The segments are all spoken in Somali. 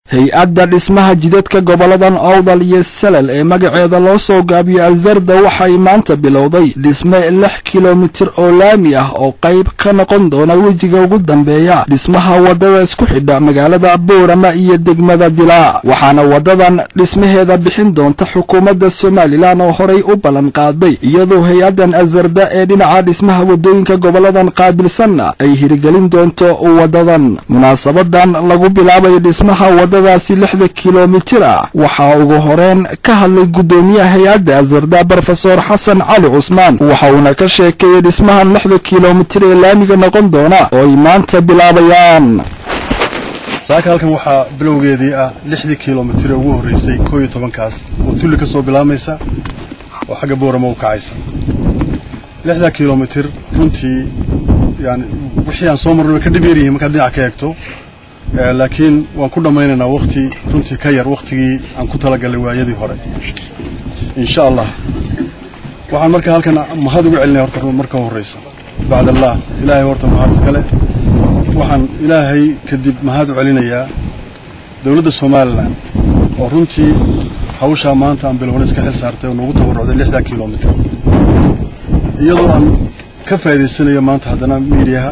hay-adda dhismaha jidadka goboladan owdal iyo salal ee magaceeda loo soo gaabiyo azarda waxay maanta bilowday dhisme lix kilomitir oo laami ah oo qayb ka noqon doona wejiga ugu dambeeya dhismaha waddada isku xidha magaalada boorama iyo degmada dilaa waxaana waddadan dhismaheeda bixin doonta xukuumadda somalilan oo horay u ballan qaaday iyadoo hay-addan azarda ee dhinaca dhismaha waddooyinka goboladan qaabilsanna ay hirgelin doonto waddadan munaasabadan lagu bilaabay dhismaha daasi lixda kilomitir ah waxaa ugu horeen ka hadlay guddoomiyaha hay-adda azarda brofesor xasan cali cusmaan waxa uuna ka sheekeeyey dhismahan lixda kilomitir ee laamiga noqon doona oo ay maanta bilaabayaan saaka halkan waxaa bilowgeedii ah lixdii kilomitir ee ugu horreysay koo iyo tobankaas oo tulli ka soo bilaamaysa oo xagga boorama u kacaysa lixdaa kilomitir runtii yani wixii aan soo marno way ka dhib yaryihiin markaad dhinac ka eegto laakiin waan ku dhammaynaynaa wakti runtii ka yar wakhtigii aan ku talagalnay waayadii hore insha allah waxaan marka halkan mahad uga celinaya horta marka horraysa bacd allah ilaahay horta mahad iskale waxaan ilaahay kadib mahad u celinayaa dowladda somalilan oo runtii hawshaa maanta aan bilowna iska xil saartay oo noogu tabarrucday lixdaa kilomitir iyadoo aan ka faa'idaysanayo maanta haddana miidiyaha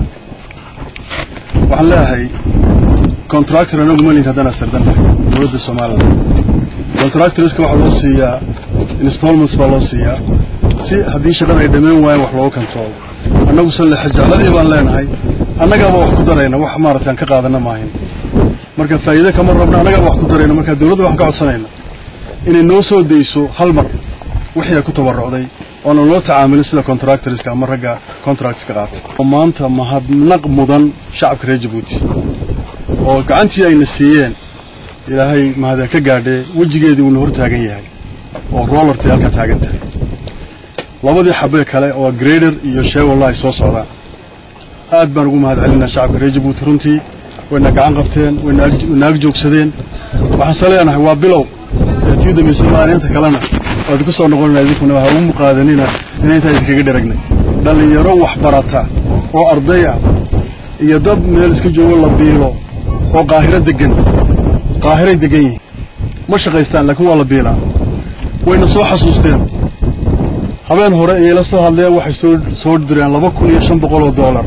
waxaan leeyahay contractor anagu malin haddaan astardannahay dowladda somalilan contractorska waxaa loo siiyaa installments baa loo siiyaa si haddii shaqada ay dhammayn waayaan wax looga controlo annagu sallexe jecladii baan leenahay annagaaba wax ku darayna wax maaragtay aan ka qaadanna maahin marka faa'iide kama rabna annagaaba wax ku darayna marka dowladda waxaan ka codsanayna inay noo soo dayso hal mar wixii ay ku tabarrucday oonan loo tacaamulin sida contractorska ama ragga contractska qaata oo maanta mahadnaq mudan shacabka reer jabuuti oo gacantii ayna siiyeen ilaahay mahadaan ka gaadhee wejigeedii uuna hor taagan yahay oo rollartay halkaa taagan tahay labadii xabee kale oo grader iyo sheewalla ay soo socdaan aad baan ugu mahad celinaa shacabka reer jabuuti runtii wayna gacan qabteen wayna ag joogsadeen waxaanse leenahay waa bilow ee tii dambaysa maalinta kalena waad ku soo noqonayna idinkuna ha ugu muqaadanina inay intaa idinkaga dheragnay dhallinyaro wax barata oo arday ah iyo dad meel iska joogo la biilo oo qaahiro deggan qaahiray deggan yihiin ma shaqaystaan laakiin waa la biilaa wayna soo xasuusteen habeen hore ayay la soo hadleen waxay soo soo direen laba kun iyo shan boqol oo doolar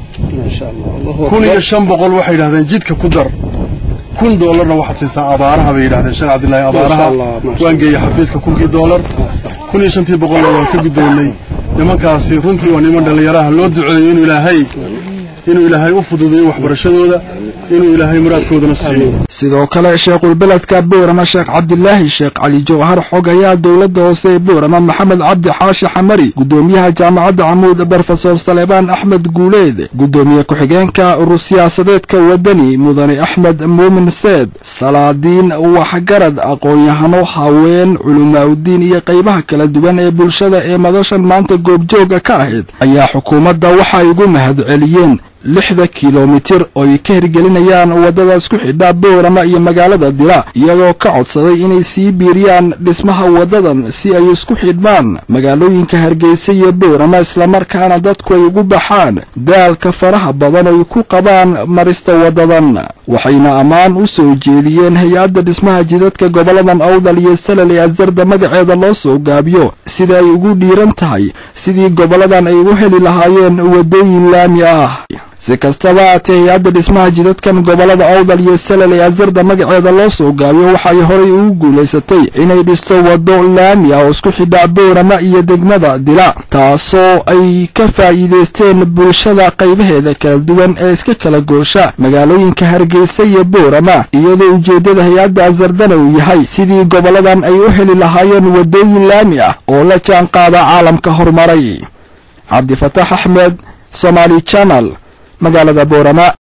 kun iyo shan boqol waxay yidhahdeen jidka ku dar kun doolarna waxaad siisaa abaaraha bay yidhahdeen sheekh cabdillaahi abaaraha waan geeyey xafiiska kunkii doolar kun iyo shantii boqolna waan ka guddoonnay nimankaasi runtii waa niman dhallinyaraha loo duceeyo inuu ilaahay inuu ilaahay u fududeeyo waxbarashadooda inuu ilaahay muraadkoodana siiyo sidoo kale sheekhulbeledka boorama sheekh cabdilaahi sheekh cali jawhar xog ayaa dowladda hoose ee boorama maxamed cabdi xaashi xamari guddoomiyaha jaamacadda camuud brofesor saleebaan axmed guuleed guddoomiye ku-xigeenka urur siyaasadeedka waddani mudane axmed muumin seed salaadiin waxgarad aqoon-yahano haween culimaaudiin iyo qaybaha kala duwan ee bulshada ee madashan maanta goobjooga ka ahayd ayaa xukuumadda waxay ugu mahad celiyeen lixda kilomitir oo ay ka hirgelinayaan waddada isku xidha boorama iyo magaalada dila iyagoo ka codsaday inay sii biiriyaan dhismaha waddadan si ay isku xidhmaan magaalooyinka hargeysa iyo boorama islamarkaana dadku ay ugu baxaan daalka faraha badan oo ay ku qabaan marista waddadan waxayna ammaan u soo jeediyeen hay-adda dhismaha jidadka goboladan owdal iyo salal ee azarda magaceeda loo soo gaabiyo sida ay ugu dhiiran tahay sidii goboladan ay u heli lahaayeen waddooyin laami ah si kastaba haatee hay-adda dhismaha jidadkan gobolada owdal iyo salal ee azarda magaceeda loo soo gaabiyo waxay horay ugu guulaysatay inay dhisto waddo laami ah oo isku xidha boorama iyo degmada dila taasoo ay ka faa'iidaysteen bulshada qaybaheeda kala duwan ee iska kala goosha magaalooyinka hargeysa iyo boorama iyadoo ujeeddada hay-adda azardana uu yahay sidii goboladan ay u heli lahaayeen waddooyin laami ah oo la jaan qaada caalamka horumaray cabdifataax axmed somaali janal magaalada boorama